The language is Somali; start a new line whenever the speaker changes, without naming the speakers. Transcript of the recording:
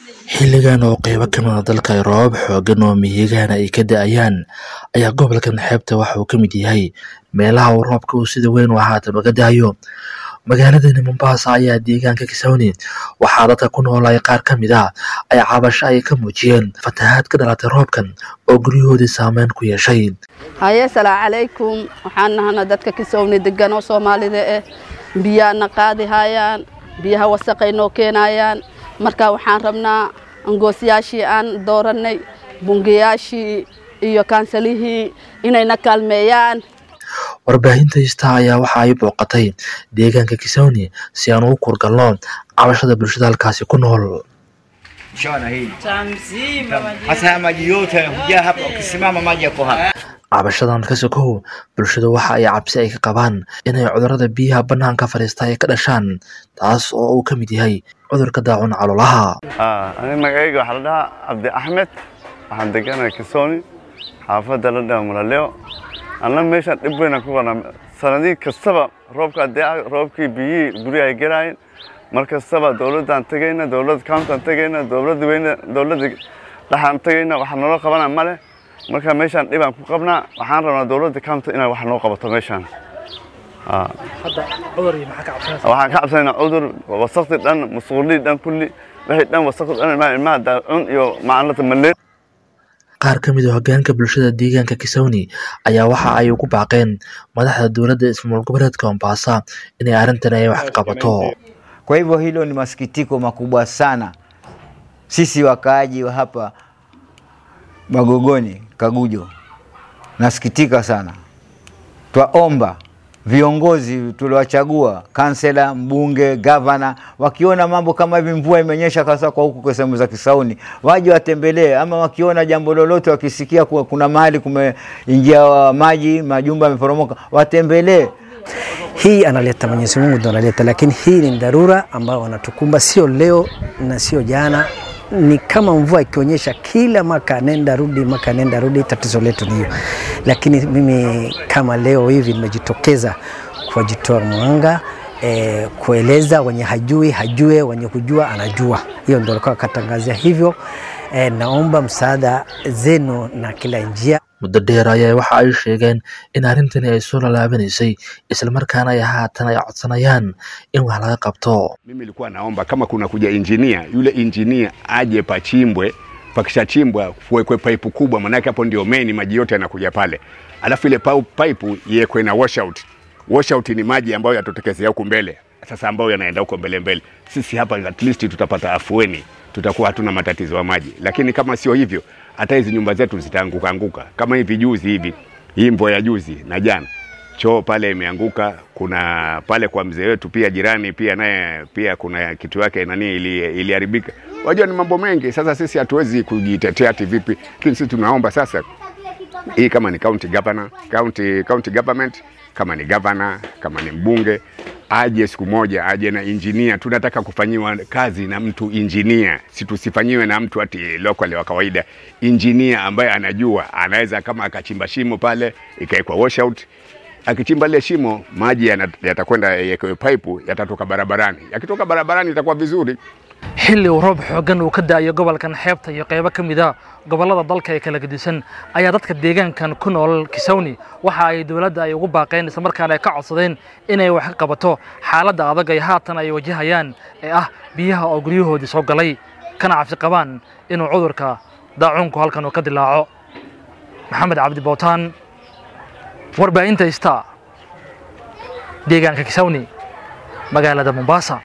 xilligan oo qeybo ka mida dalka ay roobab xoogan oo mihigaana ay ka da-ayaan ayaa gobolkan xeebta waxa uu ka mid yahay meelaha uu roobka uu sida weyn u haatan uga da-ayo magaaladani mombaasa ayaa deegaanka kisawni waxaa dadka ku noolay qaar ka mid ah ay cabasho ay ka muujiyeen fatahaad ka dhalatay roobkan oo guryahoodii saameyn ku yeeshay
haye asalaamu calaykum waxaan nahana dadka kisawni degan oo soomaalida ah biyaana qaadi hayaan biyaha wasaqay noo keenayaan marka waxaan rabnaa angoosyaashii aan doorannay bungayaashii iyo kaansalihii inayna kaalmeeyaan
warbaahinta hista ayaa waxa ay booqatay deegaanka kisawni si aan ugu kurgalno cabashada bulshada halkaasi ku nool
Shona hii. Hasa haya maji yote hujaa hapa, ukisimama maji yako hapa.
cabashadan ka sokow bulshada waxa ay cabsi ay ka qabaan inay cudurrada biyaha bannaanka fadhiista ay ka dhashaan taas oo uu ka mid yahay cudurka daacun caloolaha
aniga magacayga waxaa la dhahaa cabdi axmed waxaan deganahay kisooni xaafadda la dhaha mulaleo anna meeshaan dhib weyna ku qabnaa sanadii kastaba roobka adee roobkii biyihii guryaha ay gelaayeen mar kastaba dowladdaan tegayna dowladda countaan tegayna dowladda weyne dowladda dhaxaan tegayna waxa naloo qabana ma leh marka meeshaan dhibaan ku qabnaa waxaan rabnaa dowladda county inay wax noo qabato meeshaan waxaan ka cabsanaynaa cudur wasaqdi dhan musquulii dhan kulli wixii dhan wasaqdi dhan ilmaha ilmaha daacun iyo macalinta maleer
qaar ka mid a hoggaanka bulshada deegaanka kisawni ayaa waxa ay ugu baaqeen madaxda dowladda ismaamul goboleedka mombasa inay arrintan ay wax ka qabato
Kwa hivyo hilo ni masikitiko makubwa sana. Sisi wakaaji wa hapa Magogoni, Kagujo, nasikitika sana. Twaomba viongozi tuliwachagua, kansela, mbunge, gavana, wakiona mambo kama hivi, mvua imenyesha kasa kwa huku kwa sehemu za Kisauni, waje watembelee, ama wakiona jambo lolote, wakisikia kuwa kuna mahali kumeingia maji, majumba yameporomoka, watembelee.
Hii analeta Mwenyezi Mungu ndo analeta, lakini hii ni dharura ambayo wanatukumba, sio leo na sio jana. Ni kama mvua ikionyesha kila mwaka nenda rudi, mwaka nenda rudi, tatizo letu ni hiyo. Lakini mimi kama leo hivi nimejitokeza kuwajitoa mwanga e, kueleza wenye hajui hajue, wenye kujua anajua. Hiyo ndo alikuwa akatangazia hivyo. E, naomba msaada zenu na kila njia
muddo dheer ayaa waxa ay sheegeen in arrintani ay soo lalaabanaysay islamarkaana ay haatan ay codsanayaan in wax laga qabto
Mimi nilikuwa naomba kama kuna kuja injinia, yule injinia aje pachimbwe, pakishachimbwa kuwekwe paipu kubwa, manake hapo ndio main maji yote yanakuja pale, alafu ile pau- paipu iwekwe na washout. Washout ni maji ambayo yatotokezea huku mbele, sasa ambayo yanaenda huko mbele mbele. Sisi hapa at least tutapata afueni, tutakuwa hatuna matatizo ya maji, lakini kama sio hivyo, hata hizi nyumba zetu zitaanguka anguka kama hivi juzi hivi, hii mvua ya juzi na jana choo pale imeanguka. Kuna pale kwa mzee wetu pia jirani pia naye pia kuna kitu yake nani ili- iliharibika. Wajua ni mambo mengi. Sasa sisi hatuwezi kujitetea ati vipi, lakini sisi tunaomba sasa hii kama ni county governor, county, county government kama ni governor, kama ni mbunge aje siku moja, aje na engineer. Tunataka kufanyiwa kazi na mtu engineer, si tusifanyiwe na mtu ati local wa kawaida. Engineer ambaye anajua, anaweza kama akachimba shimo pale ikawekwa washout akichimba lile shimo maji yana- yatakwenda yawekewe pipe yatatoka barabarani. Yakitoka barabarani itakuwa vizuri.
xilli uu roob xooggan uu ka da'ayo gobolkan xeebta iyo qaybo ka mid a gobollada dalka ee kala gedisan ayaa dadka deegaankan ku nool kisawni waxa ay dowladda ay ugu baaqeen islamarkaana ay ka codsadeen inay wax ka qabato xaaladda adag ay haatan ay wajahayaan ee ah biyaha oo guryahoodii soo galay kana cabsi qabaan inuu cudurka daacuunku halkan uu ka dilaaco maxamed cabdi bootaan warbaahinta ista deegaanka kisawni magaalada mombasa